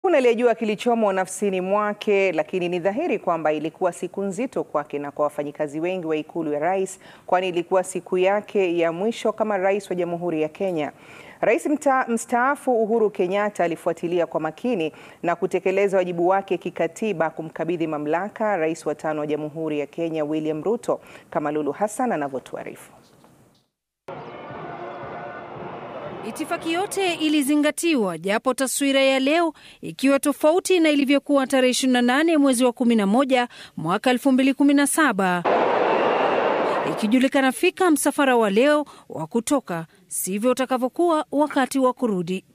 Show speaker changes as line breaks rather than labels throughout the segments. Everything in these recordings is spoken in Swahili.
Hakuna aliyejua kilichomo nafsini mwake, lakini ni dhahiri kwamba ilikuwa siku nzito kwake na kwa wafanyikazi wengi wa ikulu ya rais, kwani ilikuwa siku yake ya mwisho kama rais wa Jamhuri ya Kenya. Rais mstaafu Uhuru Kenyatta alifuatilia kwa makini na kutekeleza wajibu wake kikatiba kumkabidhi mamlaka rais wa tano wa Jamhuri ya Kenya William Ruto, kama Lulu Hassan anavyotuarifu.
Itifaki yote ilizingatiwa japo taswira ya leo ikiwa tofauti na ilivyokuwa tarehe 28 mwezi wa 11 mwaka 2017. Ikijulikana fika msafara wa leo wa kutoka sivyo utakavyokuwa wakati wa kurudi.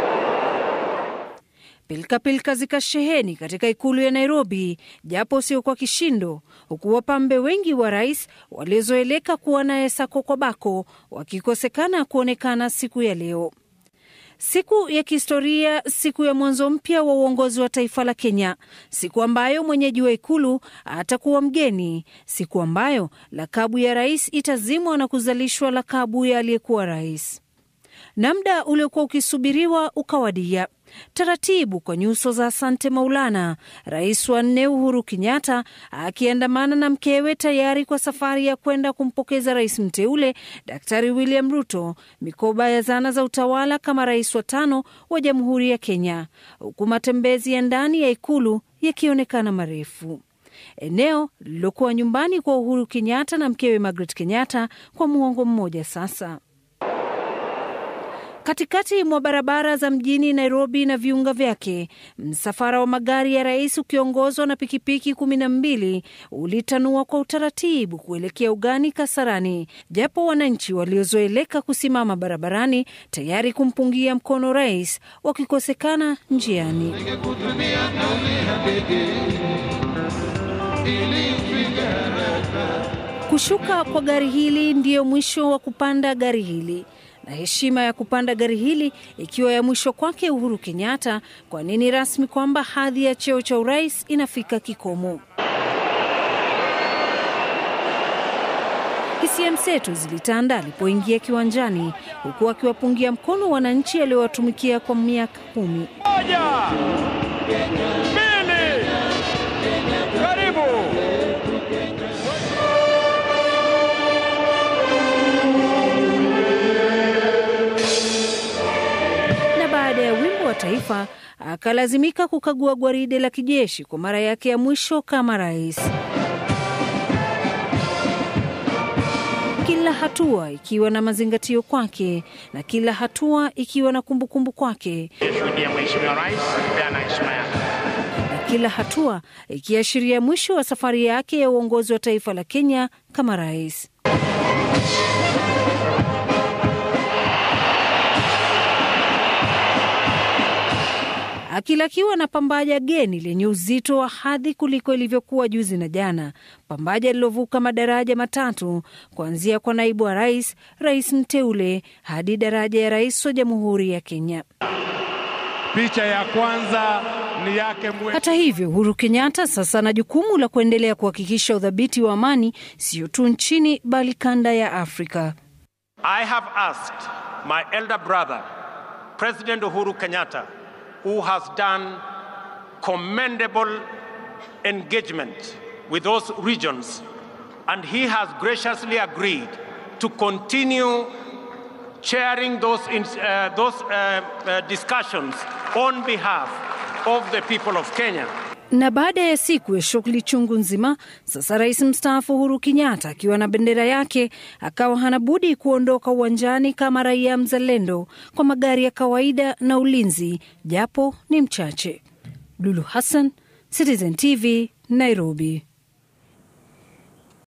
Pilkapilka zikasheheni katika ikulu ya Nairobi, japo sio kwa kishindo, huku wapambe wengi wa rais waliozoeleka kuwa naye sako kwa bako wakikosekana kuonekana siku ya leo, siku ya kihistoria, siku ya mwanzo mpya wa uongozi wa taifa la Kenya, siku ambayo mwenyeji wa ikulu atakuwa mgeni, siku ambayo lakabu ya rais itazimwa na kuzalishwa lakabu ya aliyekuwa rais na muda uliokuwa ukisubiriwa ukawadia taratibu kwa nyuso za Asante Maulana, rais wa nne Uhuru Kenyatta akiandamana na mkewe tayari kwa safari ya kwenda kumpokeza rais mteule Daktari William Ruto mikoba ya zana za utawala kama rais wa tano wa Jamhuri ya Kenya, huku matembezi ya ndani ya ikulu yakionekana marefu eneo lililokuwa nyumbani kwa Uhuru Kenyatta na mkewe Margaret Kenyatta kwa muongo mmoja sasa. Katikati mwa barabara za mjini Nairobi na viunga vyake, msafara wa magari ya rais ukiongozwa na pikipiki kumi na mbili ulitanua kwa utaratibu kuelekea ugani Kasarani, japo wananchi waliozoeleka kusimama barabarani tayari kumpungia mkono rais wakikosekana njiani. Kushuka kwa gari hili ndiyo mwisho wa kupanda gari hili na heshima ya kupanda gari hili ikiwa ya mwisho kwake Uhuru Kenyatta, kwa nini rasmi kwamba hadhi ya cheo cha urais inafika kikomo. Hisia mseto zilitanda alipoingia kiwanjani, huku akiwapungia mkono wananchi aliowatumikia kwa miaka kumi.
Moja, mbili, karibu.
Baada ya wimbo wa taifa akalazimika kukagua gwaride la kijeshi kwa mara yake ya mwisho kama rais, kila hatua ikiwa na mazingatio kwake na kila hatua ikiwa na kumbukumbu kwake, na kila hatua ikiashiria mwisho wa safari yake ya uongozi wa taifa la Kenya kama rais. Akilakiwa na pambaja geni lenye uzito wa hadhi kuliko ilivyokuwa juzi na jana, pambaja lilovuka madaraja matatu kuanzia kwa naibu wa rais, rais mteule hadi daraja ya rais wa Jamhuri ya Kenya.
Picha ya kwanza ni yake mwe.
Hata hivyo, Uhuru Kenyatta sasa ana jukumu la kuendelea kuhakikisha udhabiti wa amani sio tu nchini bali kanda ya Afrika.
I have asked my elder brother, President Uhuru Kenyatta, who has done commendable engagement with those regions, and he has graciously agreed to continue chairing those, in, uh, those uh, uh, discussions on behalf of the people of Kenya.
Na baada ya siku ya shughuli chungu nzima, sasa rais mstaafu Uhuru Kenyatta akiwa na bendera yake akawa hana budi kuondoka uwanjani kama raia mzalendo kwa magari ya kawaida na ulinzi japo ni mchache. Lulu Hassan, Citizen TV, Nairobi.